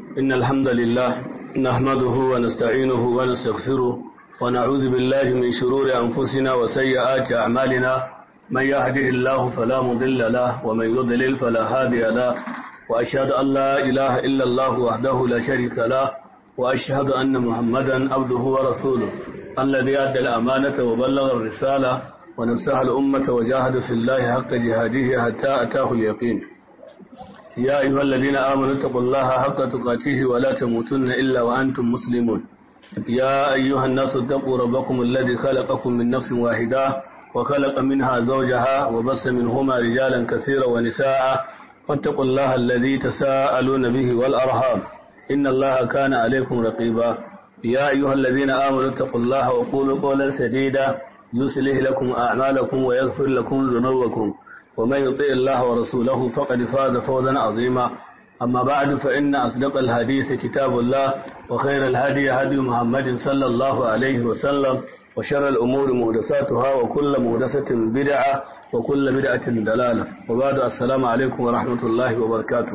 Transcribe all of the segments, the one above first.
إن الحمد لله نحمده ونستعينه ونستغفره ونعوذ بالله من شرور أنفسنا وسيئات أعمالنا من يهده الله فلا مضل له ومن يضلل فلا هادي له وأشهد أن لا إله إلا الله وحده لا شريك له وأشهد أن محمدا عبده ورسوله الذي أدى الأمانة وبلغ الرسالة ونصح الأمة وجاهد في الله حق جهاده حتى أتاه اليقين يا أيها الذين آمنوا اتقوا الله حق تقاته ولا تموتن إلا وأنتم مسلمون يا أيها الناس اتقوا ربكم الذي خلقكم من نفس واحدة وخلق منها زوجها وبث منهما رجالا كثيرا ونساء واتقوا الله الذي تساءلون به والأرحام إن الله كان عليكم رقيبا يا أيها الذين آمنوا اتقوا الله وقولوا قولا سديدا يصلح لكم أعمالكم ويغفر لكم ذنوبكم ومن يطيع الله ورسوله فقد فاز فوزا عظيما أما بعد فإن أصدق الحديث كتاب الله وخير الهدي هدي محمد صلى الله عليه وسلم وشر الأمور مهدساتها وكل مهدسة بدعة وكل بدعة دلالة وبعد السلام عليكم ورحمة الله وبركاته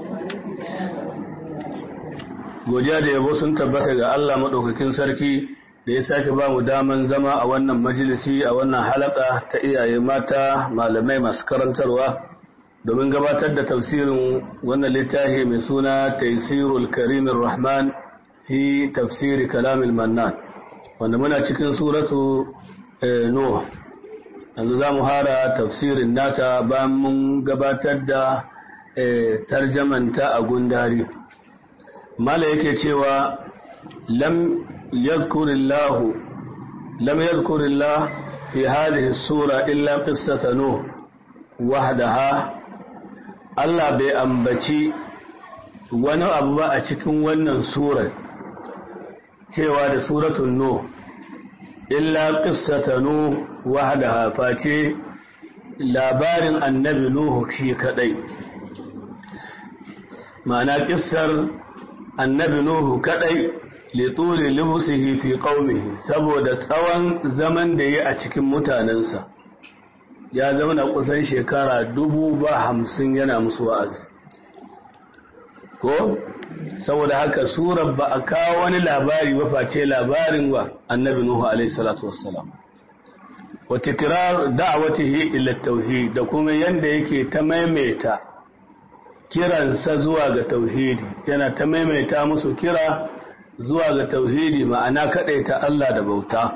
godiya da yabo sun tabbata ga Allah maɗaukakin sarki da ya sake ba mu daman zama a wannan majalisi a wannan halaka ta iyaye mata malamai masu karantarwa domin gabatar da tafsirin wannan littafi mai suna taisirul karimin rahman fi tafsiri kalamil mannan wanda muna cikin suratu nuh yanzu za mu hara tafsirin nata bayan mun gabatar da tarjamanta a gundari mala yake cewa lam yadhkurillahu lam yadhkurillah fi hadhihi sura illa qissata nuh wahdaha Allah bai ambaci wani abu ba a cikin wannan surar cewa da suratul nuh illa qissata nuh wahdaha face labarin annabi nuhu shi kadai ma'ana kissar annabi Nuhu kadai lituli libusihi fi qaumihi saboda tsawon zaman da ya a cikin mutanensa ya zama kusan shekara dubu ba hamsin yana musu wa'azi ko saboda haka surar ba a kawo wani labari ba face labarin wa annabi Nuhu alaihi salatu wassalam wa tikrar da'watihi ila tauhid da kuma yanda yake ta maimaita kiransa zuwa ga tauhidi yana ta maimaita musu kira zuwa ga tauhidi ma'ana ta Allah da bauta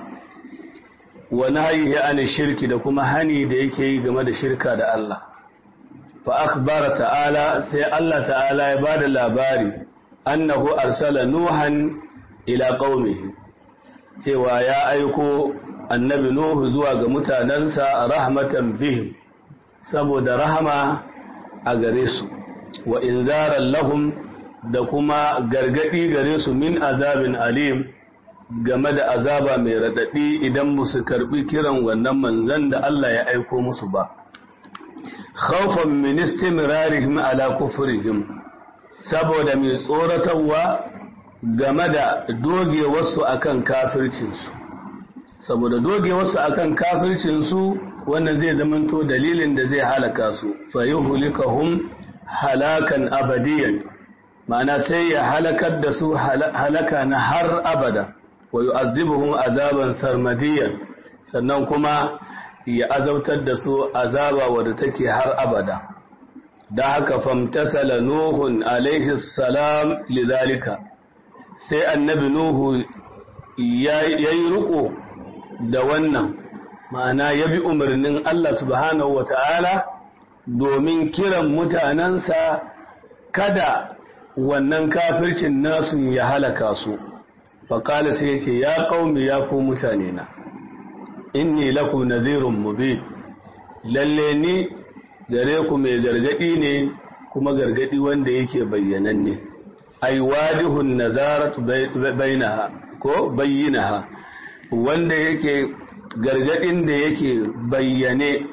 wa nahyihi an shirki da kuma hani da yake yi game da shirka da Allah fa akhbara ta'ala sai Allah ta'ala ya bada labari annahu arsala nuhan ila qaumihi cewa ya aiko annabi nuhu zuwa ga mutanansa rahmatan bihim saboda rahama a gare su wa inzaran lahum da kuma gargadi gare su min azabin alim game da azaba mai radadi idan musu karbi kiran wannan manzon da Allah ya aiko musu ba khawfan min istimrarihim ala kufrihim saboda mai tsoratarwa game da dogewarsu akan kafircinsu saboda dogewarsu akan kafircinsu wannan zai zamanto dalilin da zai halaka su fa yuhlikahum halakan abadiyan ma'ana sai ya halakar da su halaka na har abada wa yu'azzibuhum azaban sarmadiyan sannan kuma ya azautar da su azaba wadda take har abada da haka famtasala nuhun alaihi salam lidhalika sai annabi nuhu yayi riko da wannan ma'ana ya bi umarnin Allah subhanahu wata'ala domin kiran mutanensa kada wannan kafircin nasu ya halaka su faƙala sai ce ya ƙaumi ya ku mutane na inni lakum nadhirun mubin lalle ni gare ku mai gargadi ne kuma gargadi wanda yake bayyananne ai wadihun nazarat bainaha ko bayyinaha wanda yake gargadin da yake bayyane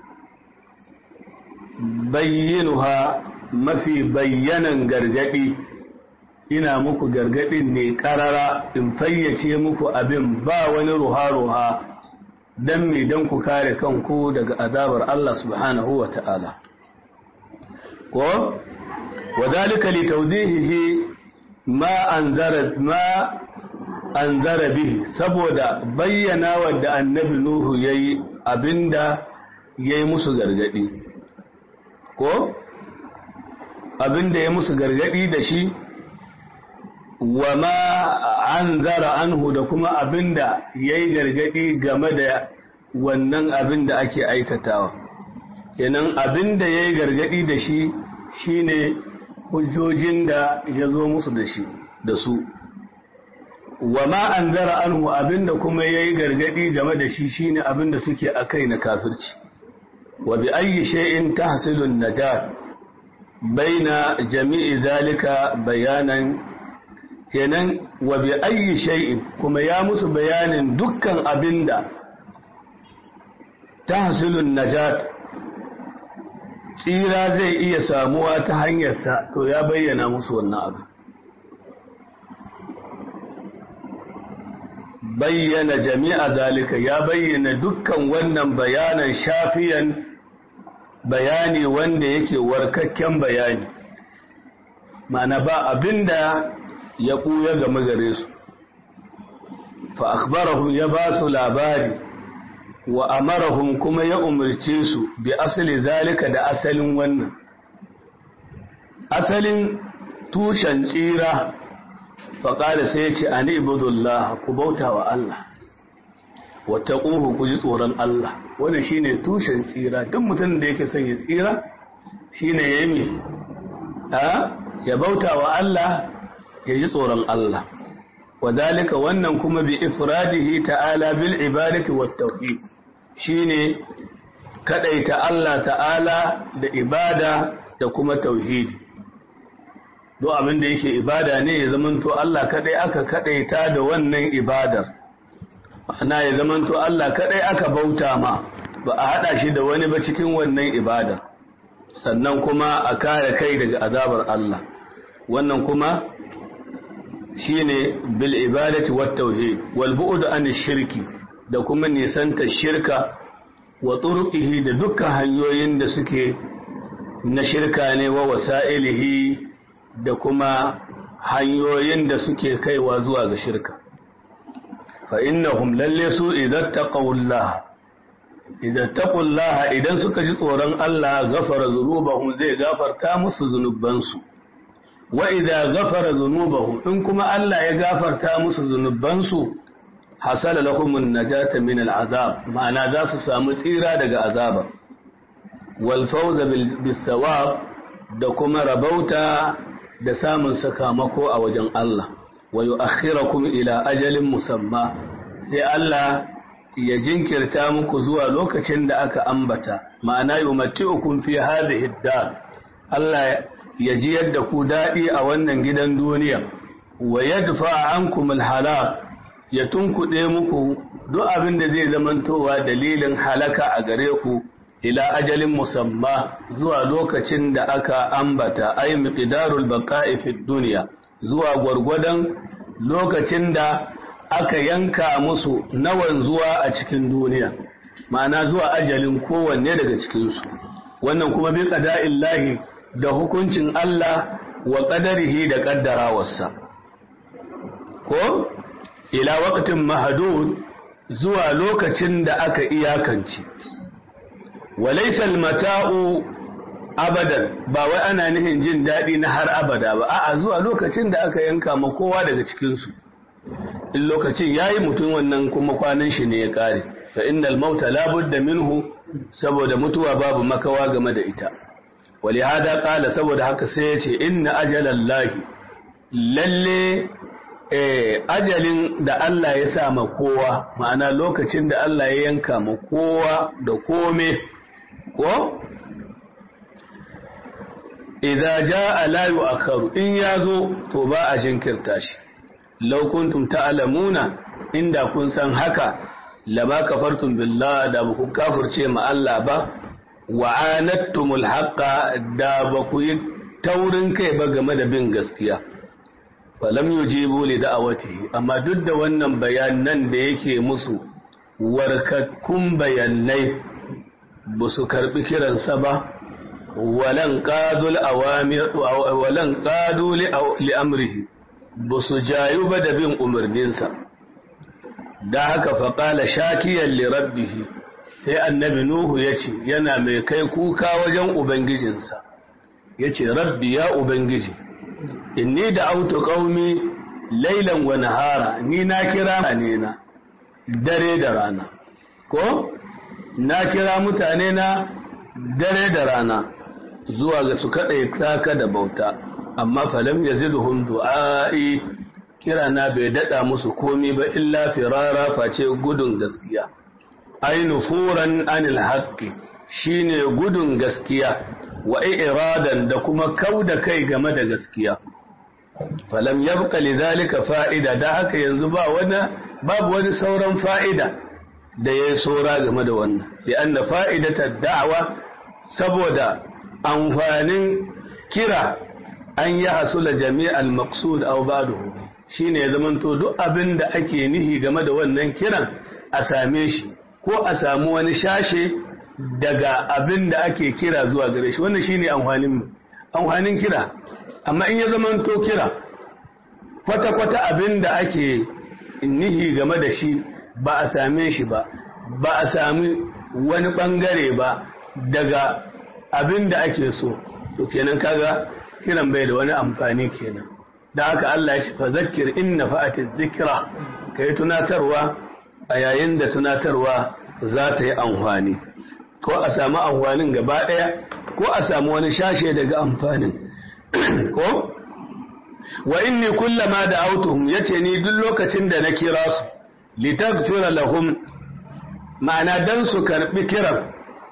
bayyinuha mafi bayyanan gargadi ina muku gargadin ne karara in fayyace muku abin ba wani ruha-ruha don me don ku kare kanku daga azabar Allah subhanahu wa ta'ala ko wadhalika li tawdihihi ma anzara ma anzara bihi saboda bayyana wadda annabi nuhu yayi abinda yayi musu gargadi ko abinda ya musu gargadi da shi wa ma anzara anhu da kuma abinda yayi gargadi game da wannan abinda ake aikatawa kenan abinda yayi gargadi da shi shine hujjojin da ya zo musu da shi da su wa ma anzara anhu abinda kuma yayi gargadi game da shi shine abinda suke akai na kafirci wa bi ayyi shay'in tahsilu an-najat baina jami'i zalika bayanan kenan wa bi ayyi shay'in kuma ya musu bayanin dukkan abinda tahsilu an-najat tsira zai iya samuwa ta hanyarsa to ya bayyana musu wannan abu bayyana jami'a zalika ya bayyana dukkan wannan bayanan shafiyan bayani wanda yake warkakken bayani ma'ana ba abinda ya ɓuya game gare su fa akhbarahum ya ba su labari wa amarahum kuma ya umarce su bi asali zalika da asalin wannan asalin tushen tsira faƙada sai ya ce a ibudullah ku bauta wa Allah wata ƙuhu ku ji tsoron Allah wannan shine tushen tsira duk mutum da yake son ya tsira shine ya yi ya bauta wa Allah ya ji tsoron Allah wadalika wannan kuma bi ifradihi ta'ala bil ibadati wat tauhid shine kadaita Allah ta'ala da ibada da kuma tauhidi do abin da yake ibada ne ya zamanto Allah kadai aka kadaita da wannan ibadar ana ya zamanto Allah kadai aka bauta ma ba a hada shi da wani ba cikin wannan ibadar sannan kuma a kare kai daga azabar Allah wannan kuma shine bil ibadati wat tauhid wal bu'd an shirki da kuma nisanta shirka wa turuqihi da dukkan hanyoyin da suke na shirka ne wa wasa'ilihi da kuma hanyoyin da suke kaiwa zuwa ga shirka fa innahum lalle su idan taqawullah idan taqullaha idan suka ji tsoron Allah ghafara dhunubahum zai gafarta musu zunubansu wa idza ghafara dhunubahum in kuma Allah ya gafarta musu zunubansu hasala lahumun najata min al'azab ma'ana za su samu tsira daga azaba wal fawza bis sawab da kuma rabauta da samun sakamako a wajen Allah wa yu'akhirakum ila ajalin musamma sai Allah ya jinkirta muku zuwa lokacin da aka ambata ma'ana yumatti'ukum fi hadhihi ad-dar Allah ya ji yadda ku dadi a wannan gidan duniya wa yadfa ankum al-halak ya tunkuɗe muku duk abin da zai zamantowa dalilin halaka a gare ku ila ajalin musamma zuwa lokacin da aka ambata ay miqdarul baqa'i fid dunya zuwa gwargwadon lokacin da aka yanka musu nawan zuwa a cikin duniya ma'ana zuwa ajalin kowanne daga cikin su wannan kuma bi qada'illahi da hukuncin Allah wa qadarihi da qaddarawarsa ko ila waqtin mahdud zuwa lokacin da aka iyakance walaysa mata'u abadan ba wai ana nihin jin daɗi na har abada ba a'a zuwa lokacin da aka yanka ma kowa daga cikin su in lokacin yayi mutum wannan kuma kwanan shi ne ya kare fa innal mauta la budda minhu saboda mutuwa babu makawa game da ita walihada qala saboda haka sai ya ce inna ajalallahi lalle eh ajalin da Allah ya sa ma kowa ma'ana lokacin da Allah ya yanka ma kowa da kome ko idza jaa la yu'akharu in yazo to ba a jinkirta shi law kuntum ta'lamuna inda kun san haka lama kafartum billah da ba ku kafirce ma Allah ba wa anattumul haqqa da ba ku yi taurin kai ba game da bin gaskiya falam yujibu li da'awatihi amma duk da wannan bayanan da yake musu warkakkun bayanai ba su karbi kiransa ba walan qadul awamir walan qadu li amrihi ba su jayu ba da bin umarninsa da haka faƙala shakiyar lirabbihi sai annabi nuhu ya ce yana mai kai kuka wajen ubangijinsa ya ce rabbi ya ubangiji inni da autu ƙaumi lailan wa nahara ni na kira ne na dare da rana ko na kira mutane na dare da rana zuwa ga su kaɗai taka da bauta amma falam ya zidhum du'a'i kira na bai daɗa musu komi ba illa firara face gudun gaskiya ai nufuran anil haqqi shine gudun gaskiya wa iradan da kuma kauda kai game da gaskiya falam yabqa lidhalika fa'ida da haka yanzu ba wani babu wani sauran fa'ida da yayi saura game da wannan li'anna fa'idata da'wa saboda amfanin kira an yi hasula jami'al maqsud aw ba'dahu shine ya zamanto duk abin da ake nihi game da wannan kiran a same shi ko a samu wani shashe daga abin da ake kira zuwa gare shi wannan shine amfanin amfanin kira amma in ya zamanto kira kwata-kwata abin da ake nihi game da shi ba a same shi ba ba a sami wani bangare ba daga abin da ake so to kenan kaga kiran bai da wani amfani kenan da haka Allah ya ce fa zakkir in nafa'ati dhikra kai tunatarwa a yayin da tunatarwa za ta yi amfani ko a samu amfanin gaba daya ko a samu wani shashe daga amfanin ko wa inni kullama da'awtuhum yace ni duk lokacin da na kira su litaghfira lahum ma'ana dan su karbi kiran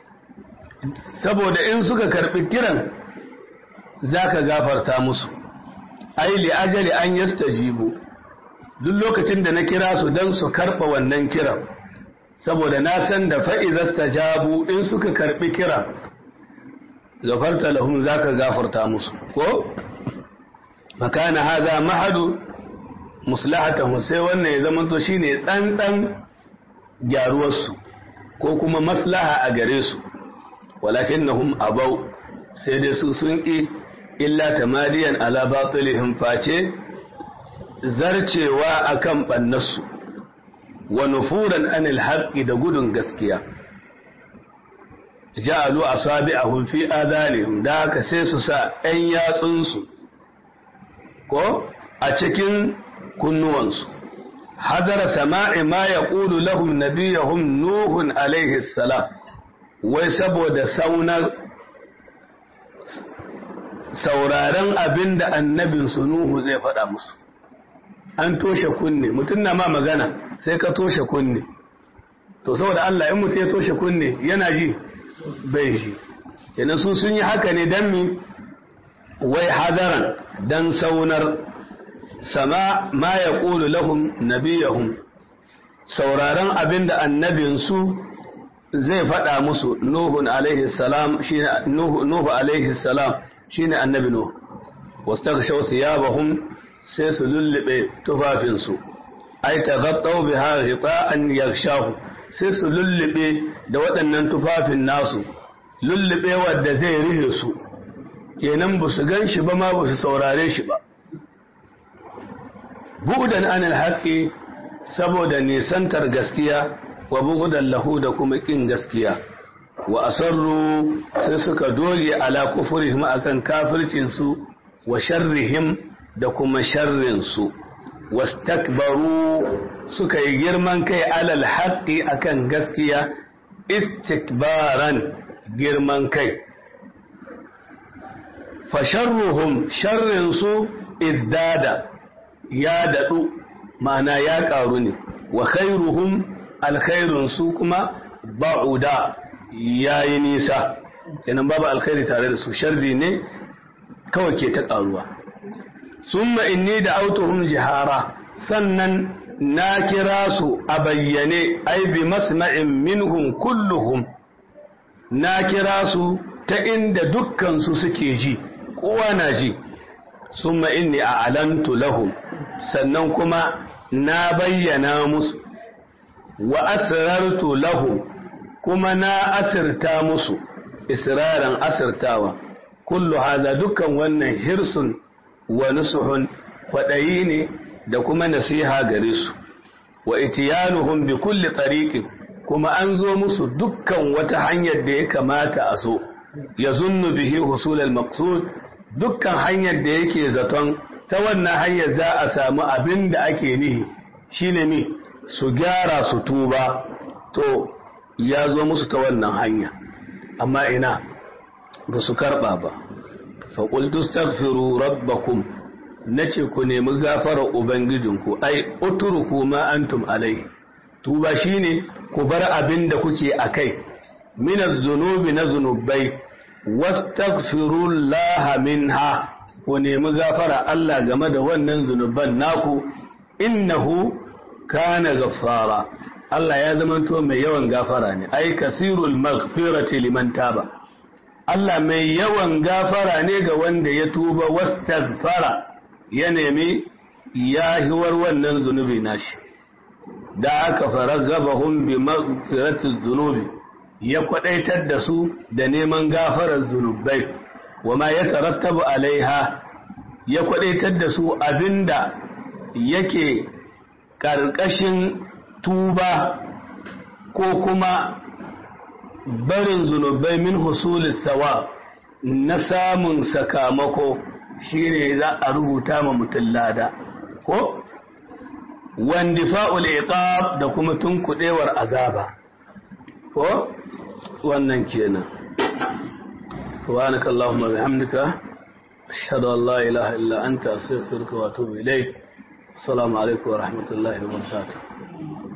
saboda in suka karbi kiran zaka gafarta musu ai li ajali an yastajibu duk lokacin da na kira su dan su karba wannan kiran saboda na san da fa'iza stajabu in suka karbi kiran gafarta lahum zaka gafarta musu ko makana haza mahadu muslahatahu sai wannan ya zama to shine tsantsan gyaruwarsu ko kuma maslaha a gare su walakinnahum abau sai dai su sun ki illa tamadiyan ala batilihim face zarcewa akan bannasu wa nufuran anil haqqi da gudun gaskiya ja'alu asabi'ahum fi adanihim da haka sai su sa ɗan yatsunsu ko a cikin kunnuwansu hadara sama'i ma ya ƙulu lahum nabiyahum nuhun alaihi salam wai saboda saunar sauraren abin da annabinsu nuhu zai faɗa musu an toshe kunne mutum na ma magana sai ka toshe kunne to saboda Allah in mutum ya toshe kunne yana ji bai ji kenan su sun yi haka ne don mi wai hadaran dan saunar sama ma ya ƙulu lahum nabiyahum sauraron abin da annabinsu zai faɗa musu nuhun alaihi salam shine nuhu alaihi salam shine annabi nuhu wastaghshaw thiyabahum sai su lullube tufafinsu ai taghattaw biha ghita'an yaghshahu sai su lullube da waɗannan tufafin nasu lullube wanda zai rihe su kenan ba su gan shi ba ma ba su saurare shi ba bu'udan anil haqqi saboda nisantar gaskiya wa bu'udan lahu da kuma kin gaskiya wa asarru sai suka doge ala kufurihim akan kafircin su wa sharrihim da kuma sharrin su wastakbaru suka yi girman kai alal haqqi akan gaskiya istikbaran girman kai fasharruhum sharrinsu izdada ya daɗu ma'ana ya ƙaru ne wa khairuhum alkhairunsu kuma ba'uda ya yi nisa kenan babu alkhairi tare da su sharri ne kawai ke ta ƙaruwa summa inni da autohum jihara sannan na kira su a bayyane ai bi masma'in minhum kulluhum na kira su ta inda dukkansu suke ji kowa na ji summa inni a alantu lahum sannan kuma na bayyana musu wa asrartu lahum kuma na asirta musu israran asirtawa kullu hada dukkan wannan hirsun wa nusuhun kwaɗayi ne da kuma nasiha gare su wa itiyanuhum bi kulli tariqin kuma an zo musu dukkan wata hanyar da ya kamata a so ya zunnu bihi husul al-maqsud dukkan hanyar da yake zaton ta wannan hanyar za a samu abin da ake nihi shine mi su gyara su tuba to ya zo musu ta wannan hanya amma ina ba su karɓa ba faƙultu staghfiru rabbakum na ce ku nemi gafarar ubangijinku ai uturku ma antum alai tuba shine ku bar abin da kuke a kai minar zunubi na zunubai wastaghfirullaha minha ku nemi gafara Allah game da wannan zunuban naku innahu kana gaffara Allah ya zamanto mai yawan gafara ne ai kasirul maghfirati liman taba Allah mai yawan gafara ne ga wanda ya tuba wastaghfara ya nemi yahiwar wannan zunubi nashi da aka faragabahum bi maghfirati dhunubi ya kwadaitar da su da neman gafarar zunubai wama ya tarattabu alaiha ya kwadaitar da su abinda yake ƙarƙashin tuba ko kuma barin zunubai min husulis sawa na samun sakamako shine za a rubuta ma mutum lada ko wandifa'ul iqab da kuma tunkudewar azaba ko wannan kenan subhanaka allahumma bihamdika ashhadu an la ilaha illa anta astaghfiruka wa atubu ilayk assalamu alaikum wa rahmatullahi wa barakatuh